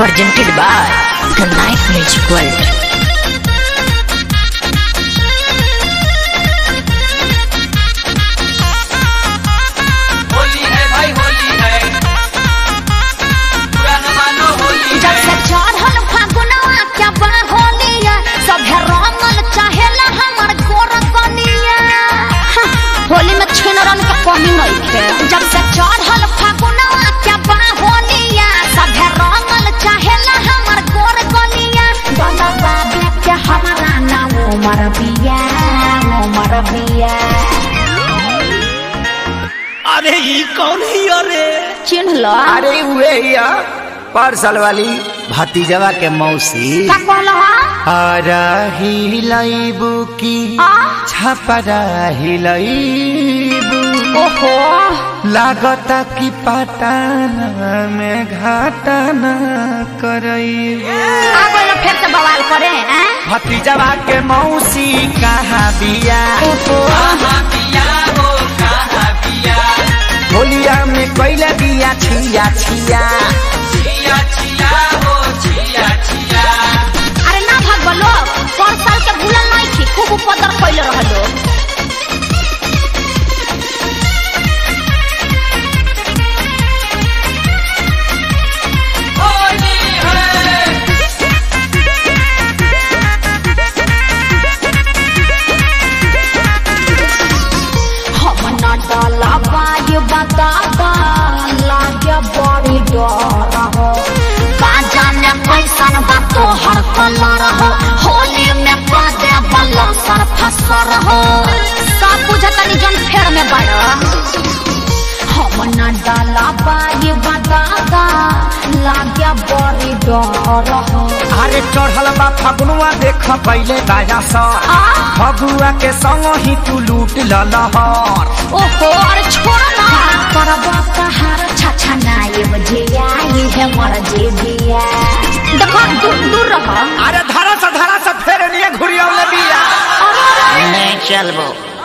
presented by the Night Music World. Holi है भाई होली है पुराना मानो होली जब है से चढ़ल फागुनवा क्या बा होलिया सभे रंगल चाहेला हमर गोर कनिया हाँ, होली में छिनरन के कमी नहीं थे जब से चढ़ल फागुनवा क्या बा होलिया सभे रंगल चाहेला हमर गोर कनिया बाबा बाबे के हमारा नाम उमर बिया उमर बिया अरे ई कौन ही अरे चिन्ह लो अरे हुए या पार्सल वाली भतीजवा के मौसी का कहलो हा आरा हिलाइबू की आ? छपरा हिलाइबू ओहो लागता कि पटाना में घाटाना करइबू आ गइल फिर से बवाल करे हैं भतीजवा के मौसी कहाँ बिया कहाँ पिया हो कहाँ पिया होलिया में कैला बिया छिया छिया छिया छिया हो छिया छिया अरे ना भाग बोलो पर साल के भूलल नहीं थी खूब उपद्र कैले रहलो होली है हम ना डाला बाय बताता लागे बड़ी डर हो का जाने कैसन बा तोहर कलर हो होली में पादे बल्ला सर फसर हो सब बुझतनी जन फेर में बड़ा हम ना डाला बाय बताता लागे बड़ी डर हो अरे चढ़ल बा फगुआ देख पहले दाया सा आ? फगुआ के संग ही तू लूट ललहर ओहो अरे छोड़ ना करबो कहार छछा नाये बजिया ये है मर जे दिया देखो दूर दूर रहो अरे धरा सा धरा सा फेर नहीं घुरियावले बिया नहीं चलबो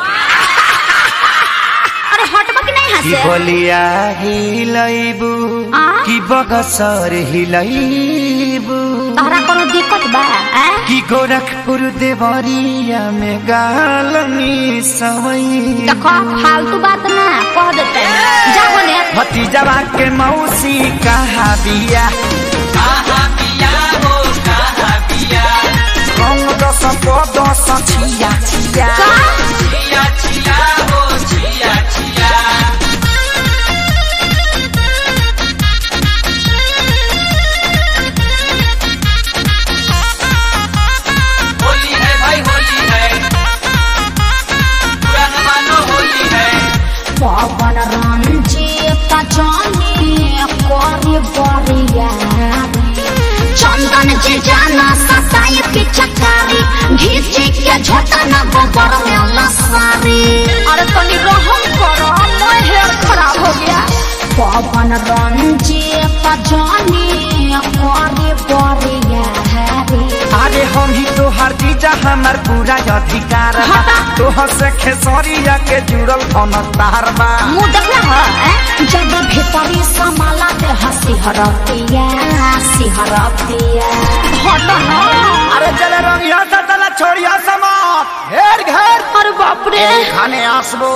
अरे हटबो कि नहीं की हंसे बोलिया हिलैबू आ? की बगसर हिलैबू तोहरा कोनो दिक्कत बा हैं की गोरखपुर देवरिया में गालनी सवई देखो फालतू बात ना कह देते जा बोले भतीजवा के मौसी कहाँ बिया कहाँ पिया हो कहाँ पिया रंग दस दस छिया छिया का छिया छिया हो छिया छिया होली है भाई होली है पुराना मानो होली है पवन रंजीत जानी करी बरिया चंदन जी जाना सताई पिचकारी घीचे के झोटा न गोबर में लसारी अरे तनी रहम करो मैं हेयर खराब हो गया पवन रंजीत जानी करी बरिया अरे हम ही तो हर चीज हमार पूरा अधिकार बा हटा। तोहर से खेसरिया के जुड़ल कौन तार बा मुंह देखला है हैं? जब भीतरी समाला ते हंसी हरतिया सिहरतिया हट ना अरे चले रंगिया सा चला छोड़िया समात घेर घेर अरे बाप रे खाने आसबो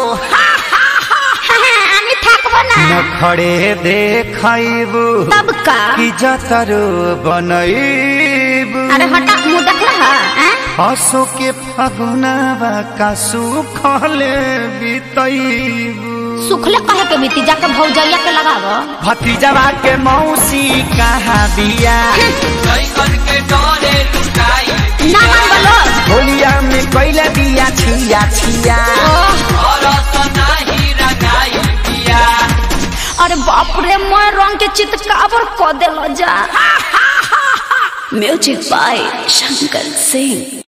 আমি থাকবো না नखड़े देखैबू तब का की जतरो बनैबू अरे हटा मुंह देखला है हैं? हसो के फगुनावा का सुखले बितैबू सुखले कहे के बीती जाके भौजैया के लगावो भतीजवा के मौसी कहाँ बिया लइकन के डरे लुकाई ना मान बोलो होलिया में कैला बिया छिया छिया और नाही रंगाई पिया अरे बाप रे मैं रंग के चितकाबर क देलो जा Music by Shankar Singh.